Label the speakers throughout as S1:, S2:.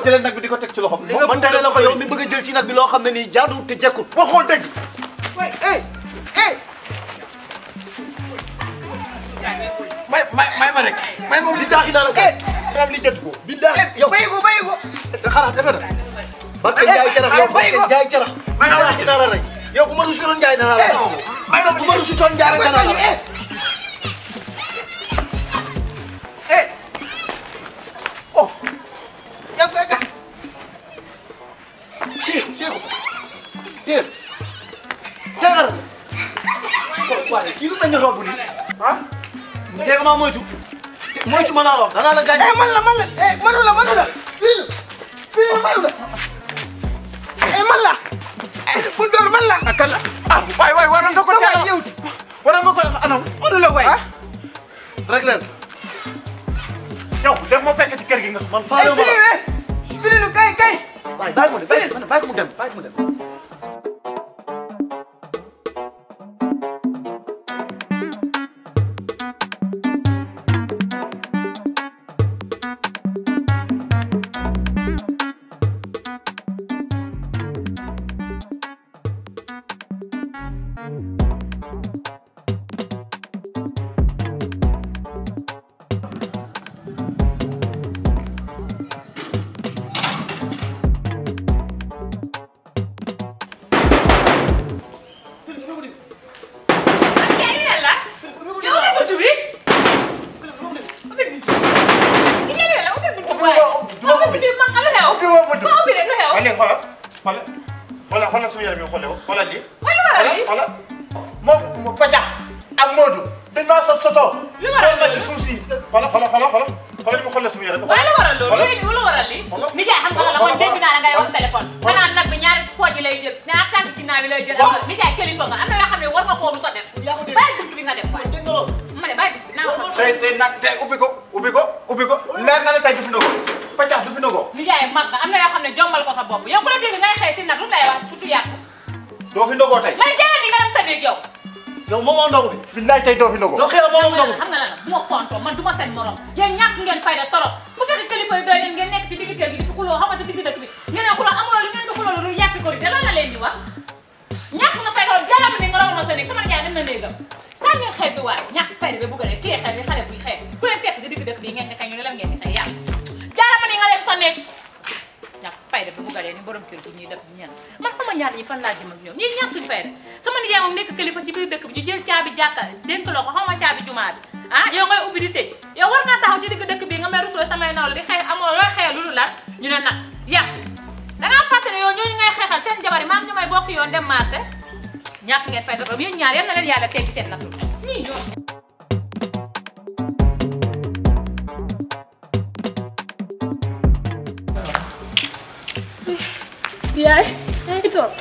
S1: jëlee nag bi di ko teg ci loxom
S2: li nga
S3: man tere la ko yow mi bëgg a jël ci nag bi loo xam ne nii jaaduwul te jekkul
S1: waxoon dëgg
S2: waay eh eh
S1: may may may ma rek may ma li daaxi naa la
S2: eh
S1: dam li jënd ko
S3: billaahi yow
S2: bàyyi ko bàyyi ko
S3: xanaa defe na barke Njaay Jarax yow barke Njaay Jarax billaahi naa la rey yow bu ma rusutoon Njaay naa la rey bu ma rusutoon Njaay rek naa la rey
S2: eh oh yow kay kay
S3: Déet déet ko déet tegal waaye kii lu mel ni rob nii ah dégg nga maa moytu moytu ma laa la wax danaa la gaañ
S2: eh man la man la eh manu la manu la fii la fii la manu la eh man la bul door man la
S1: ak kan la ah waay waay waroon nga ko teel a
S2: yow
S1: waroon nga ko anam
S2: manu la waay
S3: rek leen
S1: yow def ma fekk ci kër gi nga
S3: man
S2: eh
S3: faale ma
S2: fili
S3: la
S2: we fili lu kay kay
S3: waaye bàyyi mu dem bàyyi bàyyi ko mu dem bàyyi ko mu dem
S1: ubbi woo ma dugg waaye léegi xoolal xoolal xoolal xoolal suñu yaram yi xoolal ko xoolal lii xoolal xoolal moom Pajax ak Modou dañ maa sot sotoo
S4: Lu waral
S1: ma ci suuf si xoolal xoolal xoolal xoolal xoolal ñu xoolal suñu yaram bi
S4: waaye lu waral loolu
S1: xoolal
S4: léegi lu waral li nijaay xam nga la man dégg naa la ngay wax téléphone xanaa nag bi ñaari pooj lay jël ñaar tànk ci naa bi lay jël
S3: Waaw.
S4: nijaay kilifa nga am na yoo xam ne war nga koo du ko def
S3: yaa ko dégg.
S4: bàyyi bunt bi nga def waay
S3: dégg nga loolu
S4: ma ne bàyyi bunt bi naa wax ak
S1: tey tey nag tey ubbi ko ubbi ko ubbi ko leer na ne tey du fi ndogoo Pajax du fi ndogoo
S4: nijaay mag nga am na yoo xam ne jombal ko sa bopp yow ku la dégg ngay xëy si nag lu lay wax surtout yàqu
S1: doo fi ndogoo tey
S4: man jëlal ni nga dem sa néeg yow
S3: yow moom moo ndogu de
S1: billaay tey doo fi ndogoo
S3: yow xëy na moom moo ndogu
S4: xam nga lan la bu ma fontoo man du ma seen morom yéen ñàkk ngeen fayda torop bu fekk kilifa yi doy leen ngeen nekk ci digg kër gi di fi xuloo xam nga ci digg dëkk bi ngeen ne xuloo amuloo li ngeen di xuloo lu yàppi ko te loolu la leen di wax ñàkk nga fayda jalam ni nga raw na sa néeg sama nijaay dem na néegam saa ngeen xeeb bi waay ñàkk fayda bi bu ko dee téye xeeb bi xale buy xeeb ku leen fekk si digg dëkk bi ngeen di xëy ñu ne lan ngeen di xëy yàlla jalam ni nga dem sa néeg ñàkk fayda bi bu ko dee ni borom kër gi ñuy def ñan man xama ñaar ñi fan laa jëm ak ñoom ñii ñàkk suñu fayda sama nijaay moom nekk kilifa ci biir dëkk bi ñu jël caabi jàkka dénk loo ko xaw ma caabi jumaa bi ah yow ngay ubbi di tëj yow war ngaa taxaw ci digg dëkk bi nga may rufle samay nawle di xëy amoo looy xëyal lu dul lan ñu ne nag yàq da ngaa fàtte ne yow ñooñu ngay xeexal seen jabar yi maam ñu may bokk yoon dem marché ñàkk ngeen fay dara yéen ñaar yal na leen yàlla teggi seen nattu ñii ñoo
S5: yaay yaa ngi toog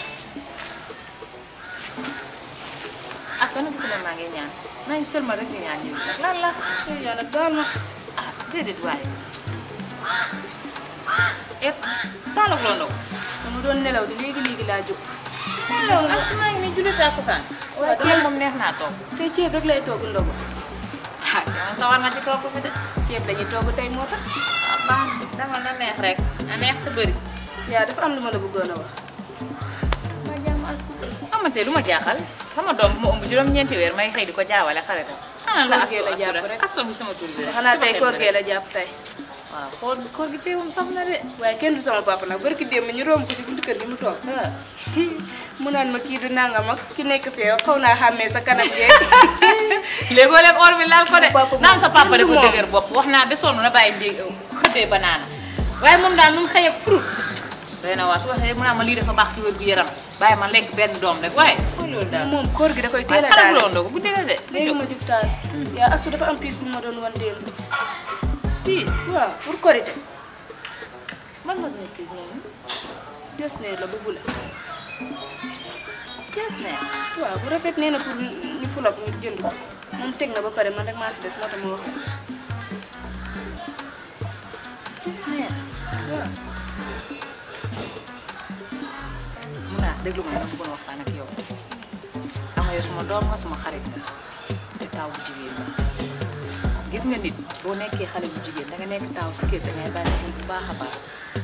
S4: ah kon nag gisuma maa ngi ñaan maa ngi seulement rek di ñaan ñëw nag lan la
S5: yàlla baal ma
S4: ah déedéet waaye et taalak loo ndaw
S5: dama doon nelaw di léegi léegi laa jóg
S4: alors ah maa ngi nii julli tàkkusaan waaye ceeb moom neex naa toog
S5: tey ceeb rek lay togg ndogu
S4: ah yow sa war nga ci togg fi de
S5: ceeb lañuy togg tey moo tax
S4: ah baax na dama na neex rek na neex te bëri
S5: yaa dafa am lu ma la bëggoon a wax
S4: ma jàmm as xamante lu ma jaaxal sama doom bu ma ëmb juróom-ñeenti weer may xëy di ko jaawale xale tam xanaa la
S5: Koor gee la jàpp rek.
S4: asto bi sama tur bi rek
S5: xanaa tey koor gee la jàpp tey
S4: waaw koor koor gi teewum saf na de
S5: waaye kenn du sama papa nag barki démb ñu romb ko si buntu kër gi mu toog mu naan ma kii du nangam ak ki nekk fee xaw naa xàmmee sa kanam gee
S4: léegoo léeg or bi laal ko de
S5: Papa moom
S4: naan sa papa
S5: kenn du
S4: dafa
S5: moom.
S4: dëgër bopp wax naa ba sonn na bàyyi mbi xëddee banaana waaye moom daal nu mu xëy ak fruit doy na waa su waxee mu naa ma lii dafa baax ci wér gu yaram bàyyi ma lekk benn doom rek waaye xool loolu daal
S5: moom koor gi da koy
S4: waaye
S5: teel a
S4: xale bu
S5: daal
S4: loon doo ko bu dee de
S5: léegi ma jug taal yaa asu dafa am piis bu ma doon wan démb
S4: fii
S5: waaw pour korité
S4: man ma suñu prise ñooñu
S5: des ne la bu bula
S4: jees ne
S5: waaw bu rafet nee na pour ñu fulak ñu jënd ko moom teg na ba pare man rek maa si des moo tax ma wax
S4: jees ne
S5: waaw
S4: mun naa déglu ma dama bëggoon waxtaan ak yow xam nga yow suma doom nga suma xarit nga te taw bu jigéen nga gis nga nit boo nekkee xale bu jigéen da nga nekk taw si kër da ngay bàyyi xel bu baax a baax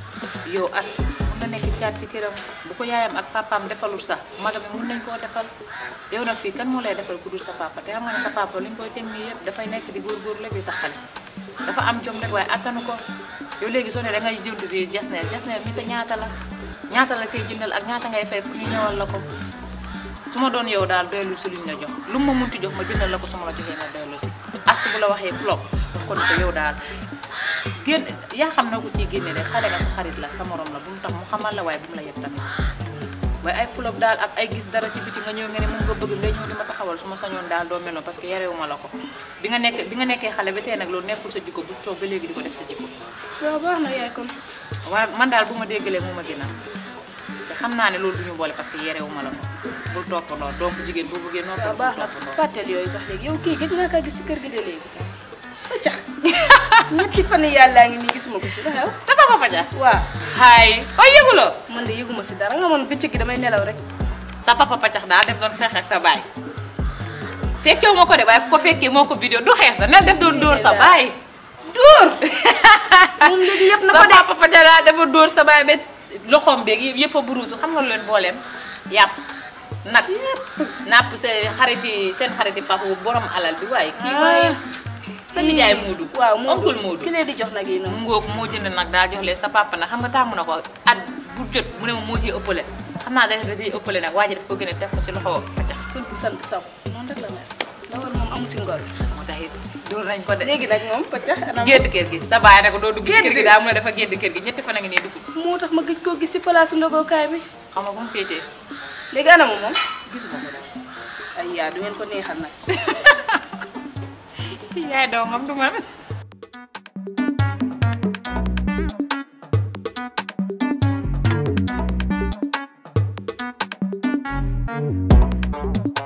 S4: yow as mun na nekk caat si këram bu ko yaayam ak papaam defalul sax magam yi mun nañ koo defal yow nag fii kan moo lay defal ku dul sa papa te xam nga ne sa papa li ñu koy teg nii yëpp dafay nekk di góorgóorlu la di taxale dafa am jom rek waaye attanu ko yow léegi soo ne da ngay jënd bi jasneer jasneer mi te ñaata la ñaata la say jëndal ak ñaata ngay fay pour ñu ñëwal la ko su ma doon yow daal doylu si luñ la jox lu ma munti jox ma jëndal la ko su ma la joxee nga doylu si as bu la waxee flop kon ko yow daal génn yaa xam na ko ciy génne de xale nga sa xarit la sa morom la bu mu tax mu xamal la waaye bu mu la yeb tamit waaye ay flop daal ak ay gis dara ci biti nga ñëw nga ne moom nga bëgg nga ñëw di ma taxawal su ma sañoon daal doo mel noonu parce que yarewuma la ko bi nga nekk bi nga nekkee xale ba tey nag loolu nekkul sa jikko bu toog ba léegi di ko def sa jikko
S5: waaw baax na yaay kon
S4: waaye man daal bu ma déggalee mu ma gënal te xam naa ne loolu du ñu boole parce que yarewuma la ko bul toppandoo donc jigéen boo bëggee
S5: waaw
S4: noppal
S5: baax
S4: bul
S5: na
S4: toppandoo
S5: fàttali yooyu sax léegi yow kii gëj naa kaa gis ci kër gi de léegi acca ñetti fan yàllaa ngi nii gisuma ko ci lu xew
S4: sa papa Fadia
S5: waaw
S4: haay koy yëguloo
S5: man de yëguma si dara nga man bëccëg gi damay nelaw rek
S4: sa papa Fadia daa def doon xeex ak sa baay fekkewu ma ko de waaye ku ko fekkee moo ko vidéo du xeex sa nel def doon dóor sa baay dóor
S5: moom léegi yëpp na
S4: sa
S5: ko de
S4: papa Fadia daa dafa dóor sa baay ba loxoom beeg yëpp yëpp a buruutu xam nga lu leen booleem yàpp nag napp sa xariti seen xariti papa bu borom alal bi waaye kii waaye sa nijaay Moodu
S5: waaw Moodu
S4: oncle Moodu
S5: ki leen di jox nag yi noonu
S4: mu ngoog moo jënd nag daa jox leen sa papa nag xam nga tàmm na ko at bu jot mu ne ma moo ciy ëppale xam naa dañ day ëppale nag waa ji daf ko gën a def ko si loxo Fadia
S5: kër bu sant saw noonu rek la mel ndawal moom amu si ngor
S4: moo tax it dóor nañ ko de
S5: léegi nag moom paccax anam
S4: génn kër gi sa baay ne ko doo dugg ci kër
S5: Génn
S4: gi daa mu ne dafa génn kër gi ñetti fan a ngi nii dugg
S5: moo tax ma gëj koo gis si place ndogokaay bi
S4: xam nga bu mu féetee
S5: léegi anamu moom
S4: gisuma ko daal
S5: ay yaa du ngeen ko neexal nag
S4: yaay doomam du man
S1: Thank